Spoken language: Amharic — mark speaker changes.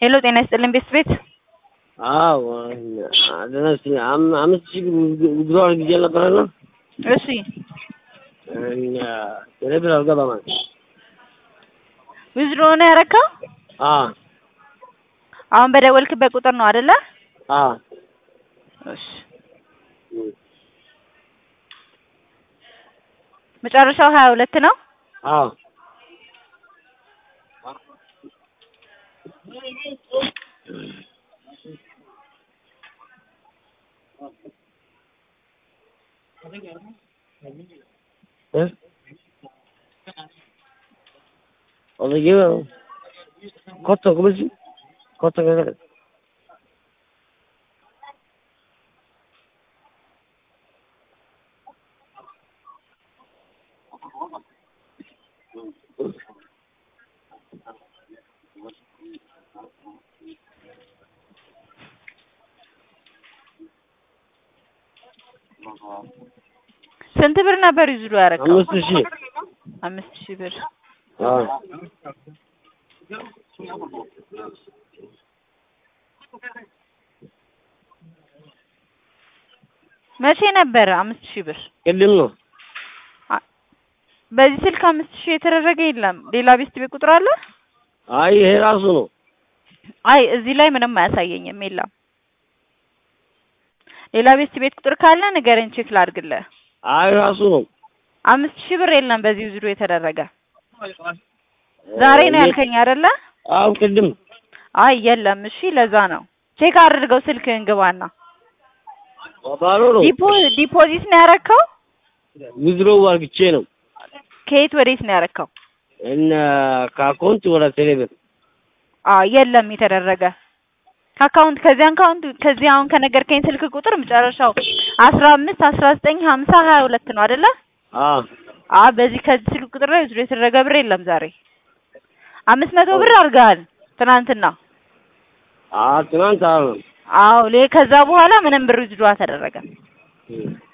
Speaker 1: ሄሎ ጤና ይስጥልን ቤት ቤት
Speaker 2: አዎ አደረስ አምስት ሺህ ጉዞ አድርጌ ነበረና
Speaker 1: እሺ
Speaker 2: ቴሌብር አልገባም አለ።
Speaker 1: ዊዝድሮ ነው ያረካው?
Speaker 2: አዎ
Speaker 1: አሁን በደወልክበት ቁጥር ነው አይደለ?
Speaker 2: አዎ
Speaker 1: እሺ መጨረሻው ሀያ ሁለት ነው።
Speaker 2: አዎ Oradaki kot takımı kot takımı
Speaker 1: ስንት ብር ነበር ዊዝድሮ ያረካው?
Speaker 2: አምስት ሺህ
Speaker 1: አምስት ሺህ ብር
Speaker 2: አዎ
Speaker 1: መቼ ነበረ አምስት ሺህ ብር?
Speaker 2: ቅድም ነው
Speaker 1: በዚህ ስልክ አምስት ሺህ የተደረገ የለም። ሌላ ቤስት ቤት ቁጥር አለ?
Speaker 2: አይ ይሄ ራሱ ነው
Speaker 1: አይ እዚህ ላይ ምንም አያሳየኝም። የለም። ሌላ ቤስት ቤት ቁጥር ካለ ንገረኝ፣ ቼክ ላድርግልህ።
Speaker 2: አይ ራሱ ነው
Speaker 1: አምስት ሺህ ብር የለም በዚህ ዊዝድሮ የተደረገ ዛሬ ነው ያልከኝ አይደለ?
Speaker 2: አዎ ቅድም
Speaker 1: አይ የለም። እሺ ለዛ ነው ቼክ አድርገው ስልክህን ግባና።
Speaker 2: ባዶ ነው
Speaker 1: ዲፖ ዲፖዚት ነው ያረከው?
Speaker 2: ዊዝድሮ አድርግቼ ነው
Speaker 1: ከየት ወዴት ነው ያረከው?
Speaker 2: እና ከአካውንት ወደ ቴሌብር
Speaker 1: አዎ የለም የተደረገ ከአካውንት ከዚህ አካውንት ከዚህ አሁን ከነገርከኝ ስልክ ቁጥር መጨረሻው አስራ አምስት አስራ ዘጠኝ ሀምሳ ሀያ ሁለት ነው አይደለ?
Speaker 2: አዎ
Speaker 1: አዎ በዚህ ከዚህ ስልክ ቁጥር ላይ ዊዝድሮ የተደረገ ብር የለም ዛሬ። አምስት መቶ ብር አድርገሃል ትናንትና።
Speaker 2: አዎ ትናንት አዎ
Speaker 1: አዎ ሌ ከዛ በኋላ ምንም ብር ዊዝድሮ አልተደረገም።
Speaker 2: እም